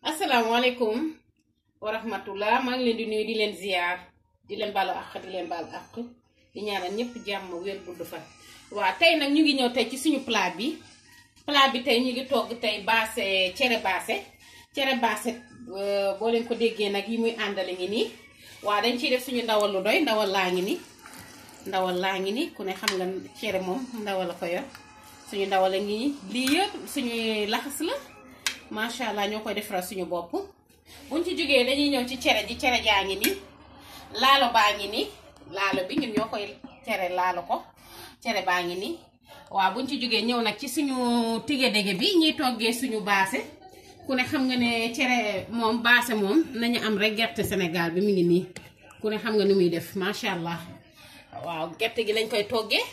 asalaamaaleykum wa rahmatullah maa ngi leen di nuyu di leen ziar di leen baalu àq di leen baal àq di ñaanal ñëpp jàmm wér gudd fan. waaw tey nag ñu ngi ñëw tey ci suñu plat bi plat bi tey ñu ngi togg tey baase cere baase cere baase boo leen ko déggee nag yi muy àndale ngi nii waaw dañ ciy def suñu ndawal lu doy ndawal laa ngi nii ndawal laa ngi nii ku ne xam nga cere moom ndawal la ko yor suñu ndawal a ngi nii lii yëpp suñuy laxas la. macha allah ñoo koy defaral suñu bopp buñ ci jógee dañuy ñëw ci cere ji cere jaa ngi nii laalo baa ngi nii laalo bi ñun ñoo koy cere laalo ko cere baa ngi nii waaw buñ ci jógee ñëw nag ci suñu tige dege bi ñuy toggee suñu baase ku ne xam nga ne cere moom baase moom nañu am rek gerte Sénégal bi mu ngi nii ku ne xam nga ni muy def macha allah waaw gerte gi lañ koy toggee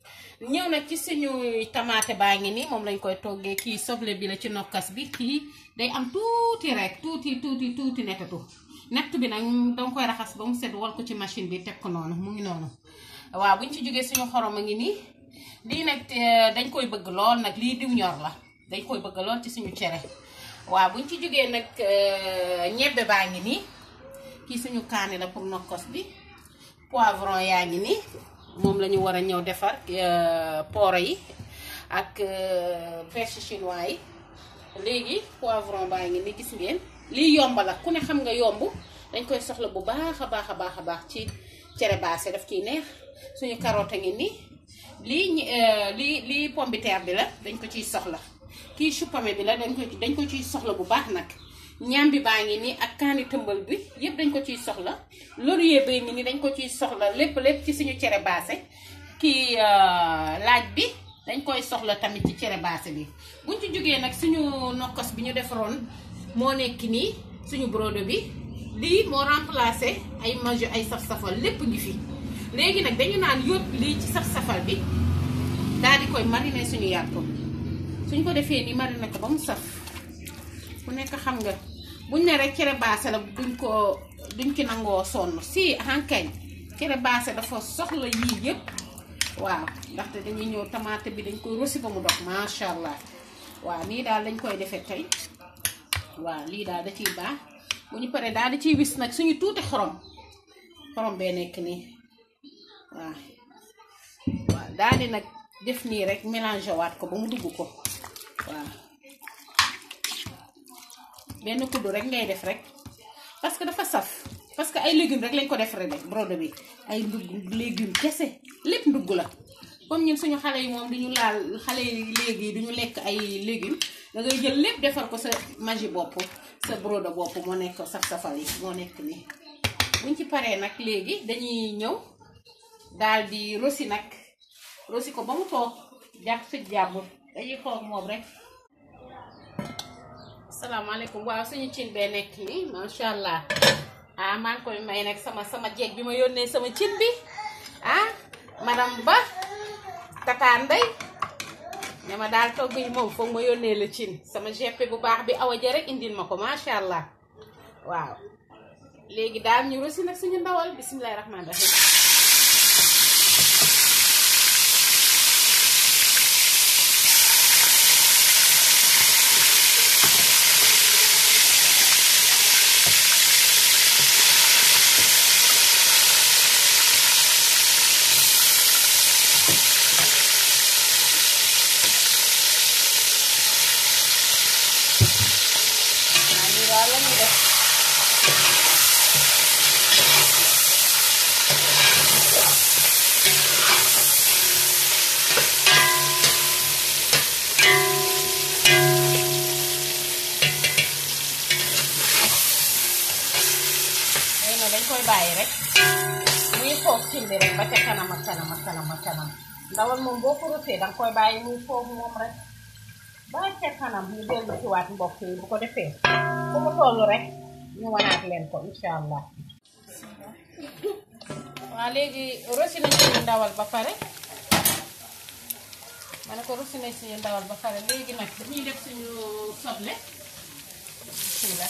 ñëw nag ci suñu tamaate baa ngi nii moom lañ koy toggee kii soble bi la ci nokkas bi kii day am tuuti rek tuuti tuuti tuuti nettatu nett bi nag danga koy raxas ba mu set wal ko ci machine bi teg ko noonu mu ngi noonu waaw buñ ci jógee suñu xorom a ngi nii lii nag dañ koy bëgg lool nag lii diw ñor la dañ koy bëgg lool ci suñu cere waaw buñ ci jógee nag ñebbe baa ngi nii kii suñu kaani la pour nokkos bi poivron yaa ngi nii moom la ñu war a ñëw defar pooro yi ak perche chinois yi léegi poivron baa ngi ni gis ngeen lii yomb la ku ne xam nga yomb dañ koy soxla bu baax a baax a baax a baax ci cere baase daf ciy neex suñu carotte a ngi nii lii lii lii pomme de terre bi la dañ ko ciy soxla kii chou pommé bi la dañ ko dañ ko ciy soxla bu baax nag ñambi baa ngi nii ak kaani tëmbal bi yëpp dañ ko ciy soxla laurier bay ngi nii dañ ko ciy soxla lépp lépp ci suñu cere baase kii laaj bi dañ koy soxla tamit ci cere baase bi buñ ci jógee nag suñu nokkos bi ñu defaroon moo nekk nii suñu brodo bi lii moo remplacé ay majo ay saf-safal lépp ngi fi léegi nag dañu naan yóot lii ci saf-safal bi daal di koy mariner suñu yàpp suñ ko defee nii mariner ko ba mu saf ku nekk xam nga buñ ne rek cere baase la duñ ko duñ ci nangoo sonn si hankañ cere baase dafa soxla yii yëpp waaw ndaxte dañuy ñëw tamaate bi dañ koy rosi ba mu dox macha allah waaw nii daal dañ koy defee tey waaw lii daal da ciy baax bu ñu paree daal da ciy wis nag suñu tuuti xorom xorom bee nekk nii waaw waaw daal di nag def nii rek mélangé waat ko ba mu dugg ko waaw benn kuddu rek ngay def rek parce que dafa saf parce que ay légumes rek lañ ko defaree rek brodo bi ay ndugg légumes kese lépp ndugg la comme ñun suñu xale yi moom duñu laal xale yi léegi duñu lekk ay légumes da ngay jël lépp defar ko sa magi bopp sa brodo bopp moo nekk saf-safal yi moo nekk nii buñ ci paree nag léegi dañuy ñëw daal di rosi nag rosi ko ba mu toog jàpp fi jàmbur dañuy xool moom rek salaamaaleykum waaw suñu cin bee nekk nii macha allah ah maa ngi koy may nag sama sama jeeg bi ma yónnee sama cin bi ah madame Ba Tata Ndey ne ma daal togg yi moom foog ma yónnee la cin sama GP bu baax bi awa ja rek indil ma ko macha allah waaw léegi daal ñu rosi nag suñu ndawal bisimilahi rahmaani rahim dañ koy bàyyi rek muy foog cin bi rek ba ca kanam ak kanam ak kanam ak kanam ndawal moom boo ko rotee danga koy bàyyi muy foog moom rek ba ca kanam ñu dellu ci waat mbokk yi bu ko defee fu mu toll rek ñu wanaat leen ko incha allah waaw léegi rosi nañ suñu ndawal ba pare ma ne ko rosi nañ suñu ndawal ba pare léegi nag dañuy def suñu soble bismillah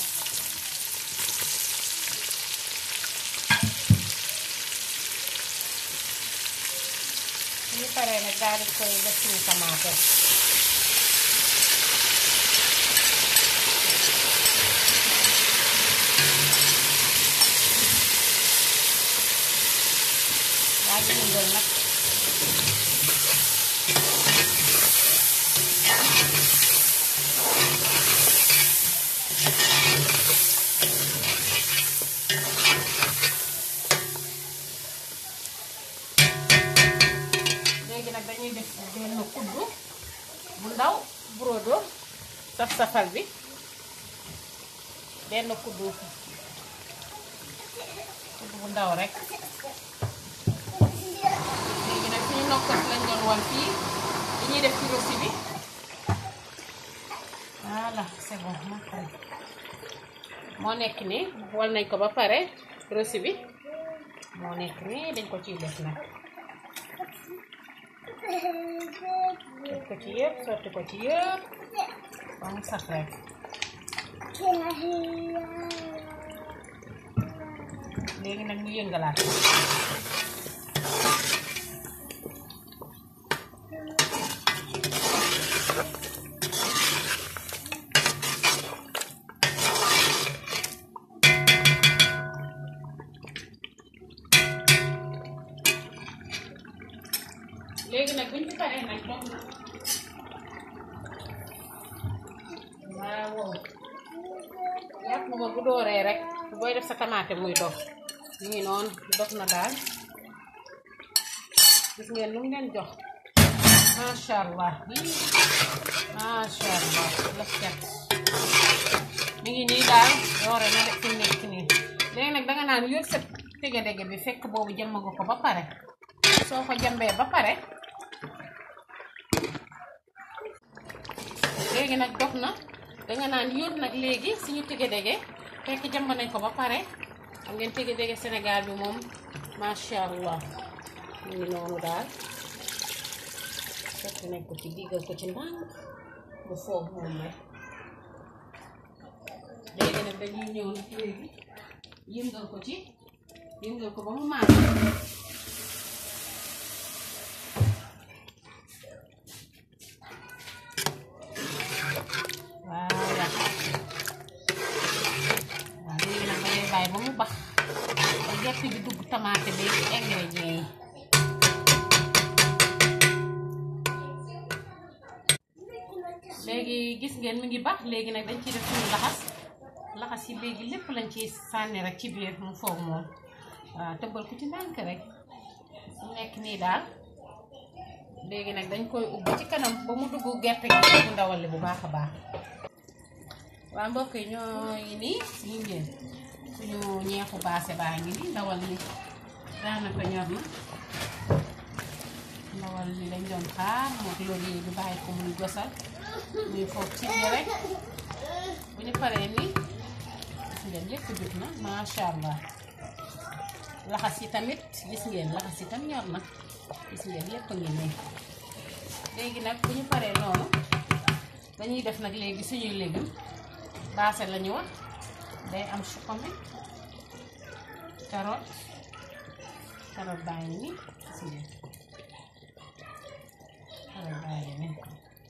ñu paree nag daal di koy def suñu tamaate safal bi benn kuddu kuddu bu ndaw rek léegi nag suñu nokkos lañ doon wan fii li ñuy def ci rosi bi voilà c'est bon moo nekk ni wal nañ ko ba pare rosi bi moo nekk ni dañ ko ciy def nag def ko ci yëpp sotti ko ci yëpp ba mu sax rek léegi nag ñu yëngalaat léegi nag buñ ci paree nag dox na waaw yàpp ma bu dooree rek booy def sa tamaate muy dox ñu ngi noonu dox na daal gis ngeen lu mu leen jox macha allah macha allah laf cat mi ngi nii daal doore na def fi nekk nii léegi nag danga naan yóot sa tege-dege bi fekk boobu jëmm nga ko ba pare soo ko jambee ba pare léegi nag dog na danga naan yóot nag léegi suñu tege-dege fekk jàmb nañ ko ba pare xam ngeen tege-dege Sénégal bi moom macha allah mu ngi noonu daal fekk nañ ko ci diggal ko ci ndànk bu foog moom rek léegi nag dañuy ñëw nag léegi yëngal ko ci yëngal ko ba mu maas voilà waaw léegi nag da ngay bàyyi ba mu bax ba gerte bi dugg tamaate bi ingrédients yi léegi gis ngeen mi ngi bax léegi nag dañ ciy def suñu laxas laxas yi léegi lépp lañ ciy sànni rek ci biir mu foog moom waaw tëbbal ko ci ndànk rek su nekk nii daal léegi nag dañ koy ubbi ci kanam ba mu dugg gerte gi bu ndawal li bu baax a baax waa mbokk yi ñooy nii ñu ngeen suñu ñeexu baase baa ngi nii ndawal li daanaka ñor na ndawal li lañ doon xaar mook loolu yi ñu bàyyi ko muy gosal muy foofu ci biir rek bu ñu paree nii gis ngeen lépp jut na macha allah laxas yi tamit gis ngeen laxas yi tam ñor na gis ngeen lépp a ngi nii léegi nag bu ñu paree noonu dañuy def nag léegi suñuy légumes baase la ñu wax day am chou-pommé carotte carotte baa ngi nii gis ngeen carotte baa ngi nii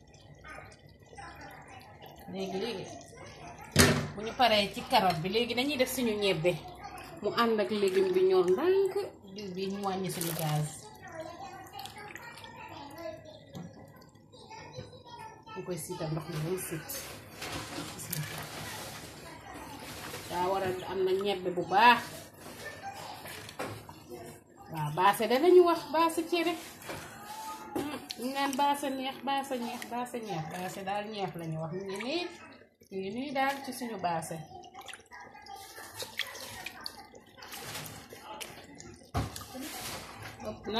léegi léegi bu ñu paree ci carotte bi léegi dañuy def suñu ñebbe mu ànd ak légume bi ñor ndànk diw bi mu wàññi suñu gaz ñu koy siital ndox mi muy siit daa war a am na ñebbe bu baax waaw baase da lañu wax baase cere ñu naan baase neex baase neex baase neex baase daal ñeex lañu wax ñu ngi nii ñu ngi nii daal ci suñu baase na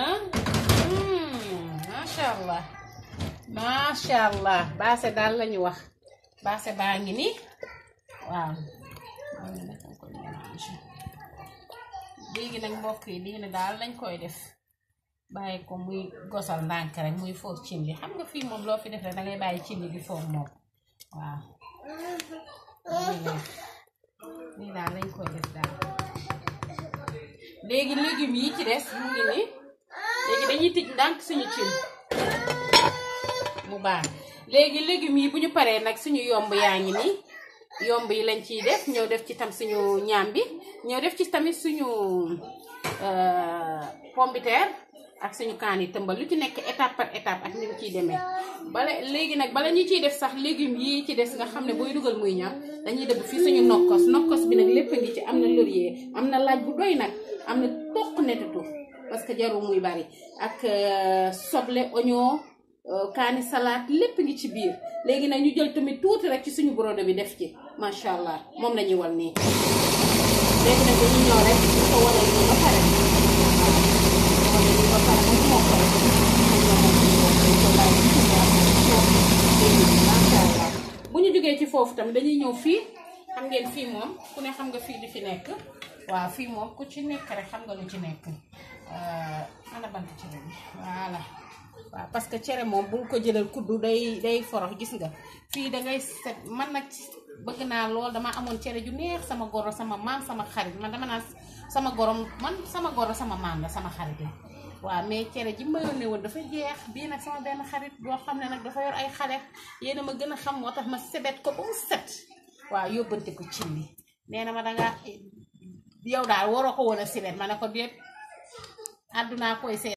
macha allah macha allah baase daal lañu wax baase baa ngi nii waaw léegi nag mbokk yi lii ne daal lañ koy def bàyyi ko muy gosal ndànk rek muy foog cin li xam nga fii moom loo fi def rek dangay bàyyi cin li di foog moom waaw lii daal lañ koy def daal léegi légumes yi ci des mu ngi nii léegi dañuy tij ndànk suñu cin mu baax léegi légumes yi bu ñu paree nag suñu yomb yaa ngi nii yomb yi lañ ciy def ñëw def ci tam suñu ñaam bi ñëw def ci tamit suñu pombiteer ak suñu kaan yi tëmbal lu ci nekk étape par étape ak ni mu ciy demee bala léegi nag bala ñu ciy def sax légumes yi ci des nga xam ne booy dugal muy ñor dañuy dëbb fii suñu nokkos nokkos bi nag lépp a ngi ci am na laurier am na laaj bu doy nag am na toq netatu parce que jarul muy bari ak soble oignon kaani salade lépp ngi ci biir léegi nag ñu jël tamit tuuti rek ci suñu borode bi def ci macha allah moom la ñuy wal nii léegi nag dañuy ñëw rek ñu ko walee nii ba pare walee nii ba pare moom moo ko rek macha allah bu ñu jógee ci foofu tamit dañuy ñëw fii xam ngeen fii moom ku ne xam nga fii di fi nekk waaw fii moom ku ci nekk rek xam nga lu ci nekk ana bant cere bi voilà waaw parce que cere moom bul ko jëlal kuddu day day forox gis nga fii dangay set man nag bëgg naa lool dama amoon cere ju neex sama goro sama maam sama xarit man dama naan sama gorom man sama goro sama maam la sama xarit la waaw mais cere ji ma yónnee woon dafa jeex bii nag sama benn xarit boo xam ne nag dafa yor ay xale yéena ma gën a xam moo tax ma sebet ko ba mu set waaw yóbbante ko cin li nee na ma danga yow daal waroo ko woon a sibet ma ne ko déet àddunaa koy seet